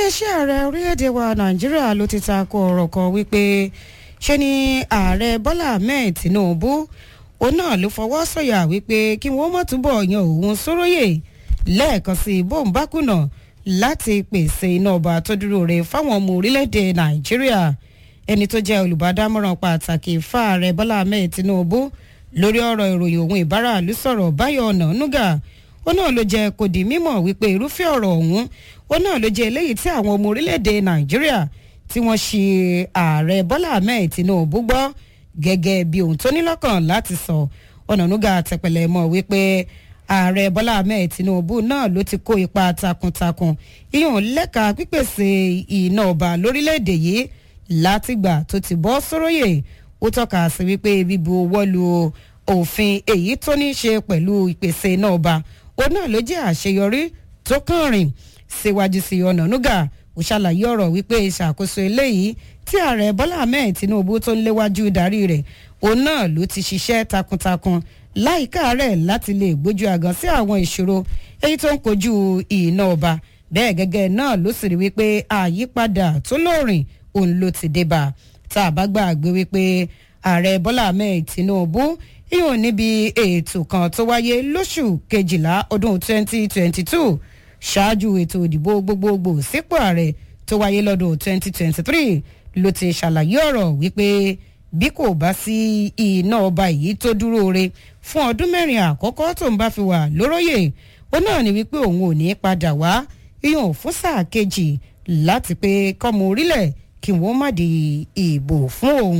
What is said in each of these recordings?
iléeṣẹ́ ààrẹ orílẹ̀-èdè wa nàìjíríà ló ti ta ko ọ̀rọ̀ kan wípé ṣe ni ààrẹ bọ́lá ahmed tinubu òun náà ló fọwọ́ sọ̀yà wípé kí wọ́n mọ̀ túbọ̀ yan òun sóróyè lẹ́ẹ̀kan sí bóun bá kùnà láti pèsè iná ọba tó dúró re fáwọn ọmọ orílẹ̀-èdè nàìjíríà ẹni tó jẹ́ olùbádámọ̀ràn pàtàkì fáàrẹ bọ́lá ahmed tinubu lórí ọ̀rọ̀ ìròyìn òun ìbáraàlú sọ̀rọ̀ báyọ̀ ọ̀nà núgà ó náà ló jẹ́ kó di mímọ̀ wípé irúfẹ́ ọ̀rọ̀ ọ̀hún ó náà ló jẹ́ eléyìí tí àwọn ọmọ orílẹ̀-èdè nàìjíríà tí wọ́n ṣe ààrẹ bọ́lá ahmed tinubu gbọ́ gẹ́gẹ́ bí ohun tó ní lọ́kàn láti sọ ọ̀nànúgà tẹ̀pẹ̀lẹ̀ mọ̀ wípé ààrẹ bọ́lá ahmed tinubu náà ló ti kó ipa takuntakun ìyọ̀n lẹ́ka pípèsè iná ọba lórílẹ̀‐èdè yìí látìgbà tó ti bọ́ sóróyè ó tọ́ka sí wípé bíbu owó lu òfin èyí tó ní í ṣe pẹ̀lú ìpèsè iná ọba òun náà ló jẹ́ àṣeyọrí tó kàn rìn síwájú sí ọ̀nànúgà ó ṣàlàyé ọ̀rọ̀ wípé ìṣàkóso eléyìí tí ààrẹ bọ́lá ahmed tinubu tó ń léwájú darí rẹ̀ òun náà ló ti ṣiṣẹ́ takuntakun láìka rẹ̀ láti lè gbójú àgàn sí àwọn ìṣòro èyí tó ń kojú iná ọba bẹ́ẹ̀ gẹ́gẹ́ náà ló sì rí wípé àyípadà tó lóòrìn òun ló ti dé bá tá a bá gbàgbé wípé ààrẹ bọ́lá ahmed tinubu yóò níbi ètò kan tó wáyé lóṣù kejìlá ọdún 2022 ṣáájú ètò ìdìbò gbogbogbò sípò ààrẹ tó wáyé lọ́dún 2023 ló ti ṣàlàyé ọ̀rọ̀ wípé bí kò bá sí iná ọba yìí tó dúró re fún ọdún mẹ́rin àkọ́kọ́ tó ń bá fi wà lóróyè ó náà ní wípé òun ò ní padà wá yíyan fún sáà kejì láti pé kọ́mọ orílẹ̀ kí wọ́n má di ìbò fún òun.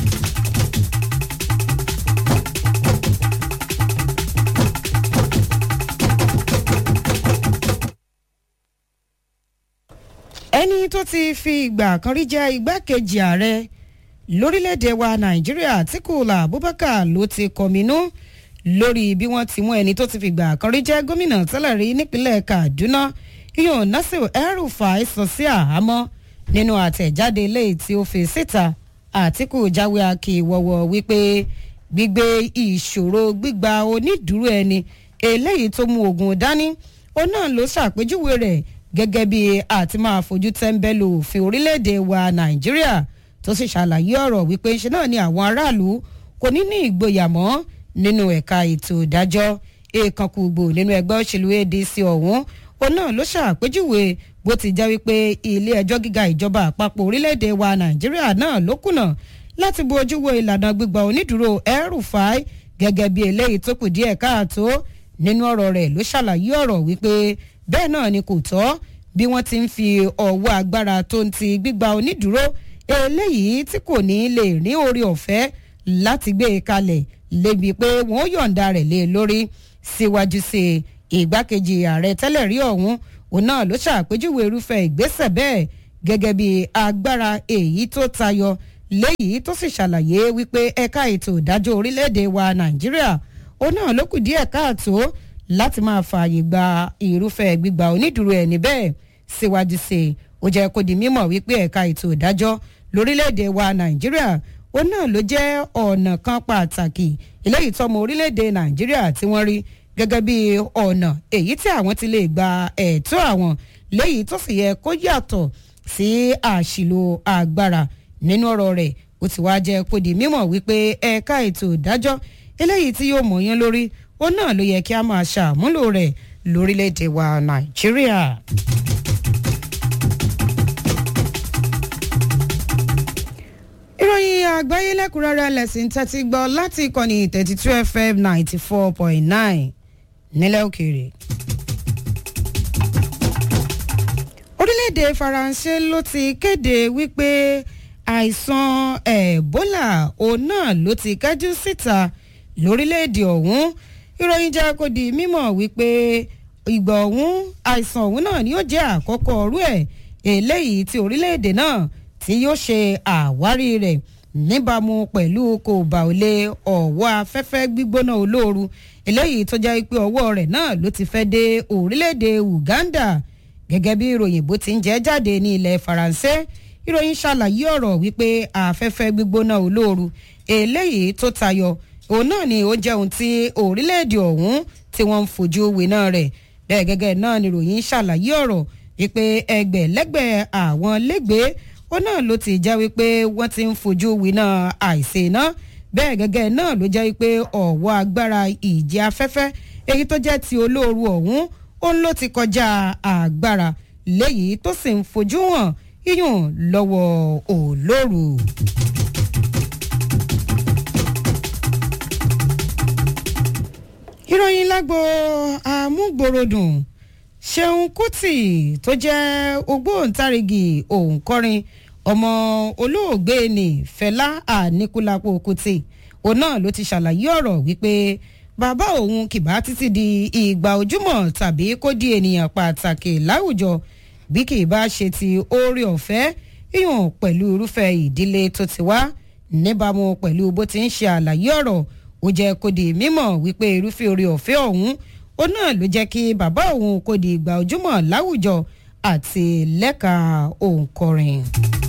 ẹni tó ti fi ìgbà kan rí jẹ́ igbákejì ààrẹ lórílẹ̀‐èdè wa nàìjíríà àtikúlà abubakar ló ti kọminú lórí bí wọ́n ti mú ẹni tó ti fi ìgbà kan rí jẹ́ gómìnà tẹ́lẹ̀ rí nípínlẹ̀ kaduna yóò nasir el-rufai sọ sí àhámọ́ nínú àtẹ̀jáde eléyìí tí ó fi síta àtìkù jáwé akíwọ́wọ́ wípé gbígbé ìṣòro gbígba onídùúró ẹni eléyìí tó mú ogun dání ó náà ló ṣàpèjúwe rẹ̀ gẹ́gẹ́ bí àti máa fojú tẹ́ńbẹ́lú òfin orílẹ̀-èdè wa nàìjíríà tó sì ṣàlàyé ọ̀rọ̀ wípé ṣe náà ni àwọn aráàlú kò ní ní ìgboyà mọ́ nínú ẹ̀ka ètò ìdájọ́ èèkànkùgbò nínú ẹgbẹ́ òṣèlú adc ọ̀hún òun náà ló ṣàpèjúwe bó ti jẹ́ wípé ilé ẹjọ́ gíga ìjọba àpapọ̀ orílẹ̀-èdè wa nàìjíríà náà ló kùnà láti bu ojú wo ìlànà gbígba onídùúró el-rufai gẹ́gẹ́ bí eléyìí tó kù díẹ̀ káàtó nínú ọ̀rọ̀ rẹ̀ ló ṣàlàyé ọ̀rọ̀ wípé bẹ́ẹ̀ náà ni kò tọ́ bí wọ́n ti ń fi ọwọ́ agbára tó ń ti gbígba onídùúró eléyìí tí kò ní lè rí orí ọ̀fẹ́ láti gbé e kalẹ̀ lébi pé wọ́n yọ̀ǹda rẹ̀ lé lórí síwájú sí ìgbákejì ààrẹ tẹ́lẹ̀ rí ọ̀hún òun náà ló ṣàpèjúwe irúfẹ́ ìgbésẹ̀ bẹ́ẹ̀ gẹ́gẹ́ bí agbára èyí tó tayọ léyìí tó sì ṣàlàyé wípé ẹ̀ka ètò ìdájọ́ orílẹ̀-èdè wa nàìjíríà òun náà ló kù díẹ̀ káàtó láti máa fààyè gba irúfẹ́ gbígba onídùúró ẹni bẹ́ẹ̀ síwájú sí i ó jẹ́ kó di mímọ̀ wípé ẹ̀ka ètò ìdájọ́ lórílẹ̀‐èdè wa nàìjíríà ó náà ló jẹ́ ọ̀nà kan pàtàkì eléyìí tọmọ orílẹ̀‐èdè nàìjíríà tí wọ́n rí gẹ́gẹ́ bí ọ̀nà èyí tí àwọn ti lè gba ẹ̀tọ́ àwọn léyìí tó sì yẹ kó yàtọ̀ sí àṣìlò agbára nínú ọ̀rọ̀ rẹ̀ ó ti wá jẹ́ kó di mímọ̀ wípé ẹ̀ka ètò ìdájọ́ eléyìí tí yóò mọ̀yán lórí ó náà ló yẹ kí a máa ṣàmúlò rẹ̀ lórílẹ̀‐èdè wa nàìjíríà. ìròyìn àgbáyé lẹ́kùnrẹ́rẹ́ lẹ́sìn tẹ́tí gbọ́ láti ìkànnì thirty two fm ninety four point nine nílẹ̀ òkèèrè. orílẹ̀-èdè faransé ló ti kéde wípé àìsàn ebola òun náà ló ti kájú síta lórílẹ̀-èdè ọ̀hún ìròyìn jẹ́ kó di mímọ̀ wípé ìgbà ọ̀hún àìsàn ọ̀hún náà ni ó jẹ́ àkọ́kọ́ ọ̀rú ẹ̀ eléyìí tí orílẹ̀-èdè náà tí yóò ṣe àwárí rẹ̀ níbàámu pẹ̀lú kò bá ò lé ọ̀wọ́ afẹ́fẹ́ gbígbóná olóoru eléyìí tó jẹ́ pé ọwọ́ rẹ̀ náà ló ti fẹ́ dé orílẹ̀-èdè uganda gẹ́gẹ́ bí ìròyìn bó ti ń jẹ́ jáde ní ilẹ̀ faransé ìròyìn ṣàlàyé ọ̀rọ̀ wípé afẹ́fẹ́ gbígbóná olóoru eléyìí tó tayọ òun náà ni ó jẹ́ ohun tí orílẹ̀-èdè ọ̀hún tí wọ́n ń fojú winá rẹ̀ bẹ́ẹ̀ gẹ́gẹ́ náà ni ìròyìn ṣàlàyé ọ̀rọ̀ wípé ẹgbẹ̀lẹ́gbẹ̀ àwọn lẹ́gbẹ̀ẹ́ ó náà ló ti já wípé wọ́n ti ń fojú winá àìsè náà bẹ́ẹ̀ gẹ́gẹ́ náà ló jẹ́ wípé ọ̀wọ́ agbára ìjì afẹ́fẹ́ èyí tó jẹ́ ti olóoru ọ̀hún òun ló ti kọjá agbára léyìí tó sì ń fojú hàn yíyùn lọ́wọ́ olóoru. ìròyìn lágbo àmúgbòròdùn ṣeun kùtì tó jẹ́ ògbóǹtarìgì òǹkọrin ọmọ olóògbé ní fẹlá àníkúlápó kùtì òun náà ló ti ṣàlàyé ọ̀rọ̀ wípé bàbá òun kìbá títí di ìgbà ojúmọ́ tàbí kó di ènìyàn pàtàkì láwùjọ bí kì í bá ṣe ti oore ọ̀fẹ́ yíyàn pẹ̀lú irúfẹ́ ìdílé tó ti wá níbàámu pẹ̀lú bó ti ń ṣe àlàyé ọ̀rọ̀ ó jẹ́ kó di mímọ̀ wípé irúfẹ́ oore ọ̀fẹ́ ọ̀hún ó náà ló jẹ́ kí bàbá òun kó di ìgbà ojúmọ́ láwùjọ àti lẹ́ka òǹkọrin.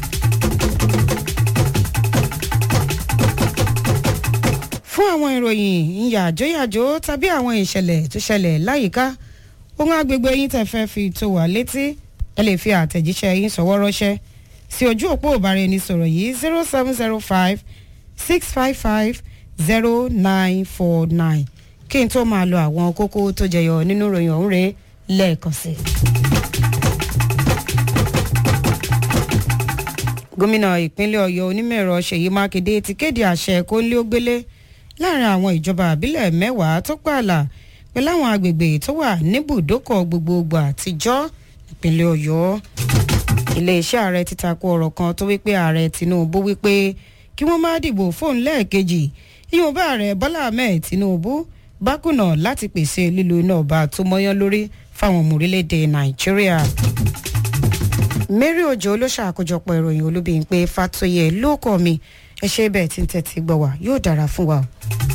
fún àwọn ìròyìn ìyàjóyàjó tàbí àwọn ìṣẹ̀lẹ̀ tó ṣẹlẹ̀ láyìíká ohun agbègbè yín tẹ́ fẹ́ fi tó wà létí ẹ lè fi àtẹ̀jíṣẹ́ yín sọ̀wọ́ ránṣẹ́ sí ojú òpó ìbáraẹnisọ̀rọ̀ yìí zero seven zero five six five five zero nine four nine kí n tó máa lo àwọn kókó tó jẹyọ nínú ìròyìn ọ̀hún rèé lẹ́ẹ̀kan sí. gómìnà ìpínlẹ̀ ọ̀yọ́ onímọ̀-ẹ̀rọ ṣèyí mákindé ti kéde àṣẹ kóńlé ó gbélé láàrin àwọn ìjọba àbílẹ̀ mẹ́wàá tó pààlà pẹ̀lú àwọn agbègbè tó wà níbùdókọ̀ gbogbogbò àtijọ́ ìpínlẹ̀ ọ̀yọ́ iléeṣẹ́ ààrẹ ti tako ọ̀rọ̀ kan tó wípé ààrẹ tinubu wípé kí wọ́n má dìbò fóun lẹ́ẹ̀kejì ìyọ̀nba ààrẹ bọ́lá ahmed tinubu bá kùnà láti pèsè lílo iná ọba tó mọ́yán lórí fáwọn ọmọ orílẹ̀-èdè nàìjíríà. mary ojo ló ṣàkójọpọ̀ ìròyìn olúbíyìn pé fatoyè ló kọ́ mi ẹ ṣe bẹ́ẹ̀ tí ń tẹ́tí gbọ́ wá yóò dára fún wa.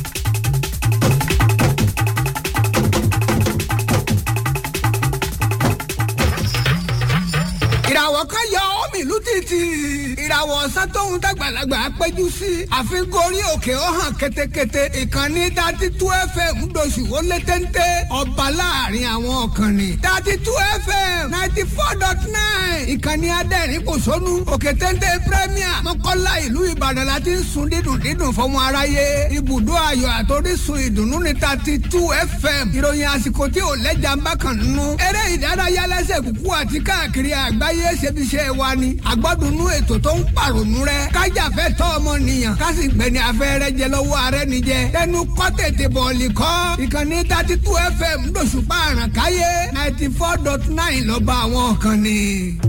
ìràwọ̀ kan yọ omi ìlú títì ìràwọ̀ ọ̀sán tóun dàgbàlagbà péjú sí àfikún orí òkè ó hàn ketekete ìkànnì dati tú fm ńdọ̀sù ó lé téńté ọba láàrin àwọn ọ̀kànnì dati tú fm ninety four dot nine ìkànnì adẹ́rìn kò sónú òkè téńté premier mọ́kànlá ìlú ìbàdàn la ti ń sun dídùn dídùn fọmọ aráyé ibùdó ayọ̀ àtòrísun ìdùnnú ní dati tú fm ìròyìn àsìkò tí ò lẹ́jà ń bá kàn nínú eré ìdárayá lẹ́sẹ̀ kúkú àti káàkiri àgbáyé ayé ṣebiṣẹ́ wa ni àgbọ́dúnú ètò tó ń pàrònú rẹ kájàfẹ́ tọ́ ọmọnìyàn kásì gbẹ̀ni afẹ́rẹ́ jẹ lọ́wọ́ ààrẹ nìjẹ tẹnu kọ́ tètè bọ̀ọ̀lì kọ́ ìkànnì thirty two fm lóṣùpá àràkáyé ninety four dot nine lọ́ba àwọn kan ni.